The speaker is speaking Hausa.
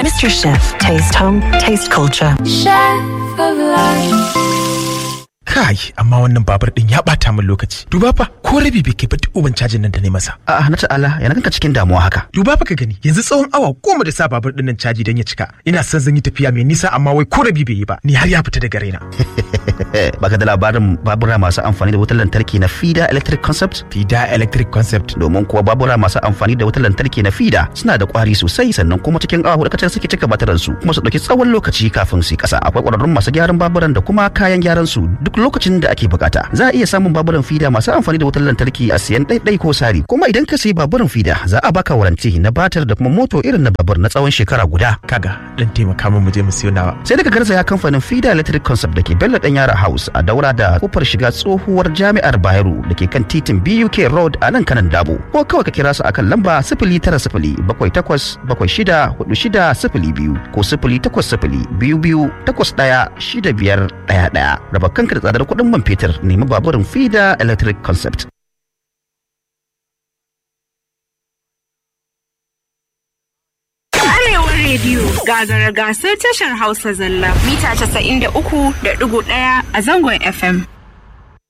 Mr. Chef, taste home, taste culture. Chef of life. Kai, amma wannan babur din ya bata min lokaci. Duba fa, ko rabi bai kai ba duk uban cajin nan da ne masa. A'a na ta'ala yana kanka cikin damuwa haka. Duba fa ka gani, yanzu tsawon awa goma da sa babur din nan caji don ya cika. Ina son zan yi tafiya mai nisa amma wai ko rabi bai yi ba. Ni har ya fita daga raina. Baka da labarin babura masu amfani da wutar lantarki na FIDA Electric Concept? Fida Electric Concept. Domin kuwa babura masu amfani da wutar lantarki na FIDA suna da kwari sosai sannan kuma cikin awa hudu kacal suke cika bataran su kuma su dauki tsawon lokaci kafin su yi kasa. Akwai kwararrun masu gyaran baburan da kuma kayan gyaran su duk lokacin da ake bukata. Za a iya samun baburan FIDA masu amfani da wutar lantarki a siyan ɗaiɗai ko sari. Kuma idan ka sayi baburan FIDA za a baka waranti na batar da kuma moto irin na babur na tsawon shekara guda. Kaga, dan taimaka min mu je mu siyo nawa. sai daga garzaya kamfanin FIDA Electric Concept da ke Bello Dan Yara House a daura da kofar shiga tsohuwar jami'ar Bayero da ke kan titin BUK Road a nan kanan Dabo ko kawai ka kira su akan lamba sifili tara sifili bakwai takwas bakwai shida hudu shida sifili biyu ko sifili takwas sifili biyu biyu takwas ɗaya shida biyar ɗaya ɗaya raba kanka da tsadar kuɗin man fetur nemi baburin FIDA Electric Concept. Arewa rediyo gagara gasar tashar Hausa zalla mita 93.1 a zangon FM.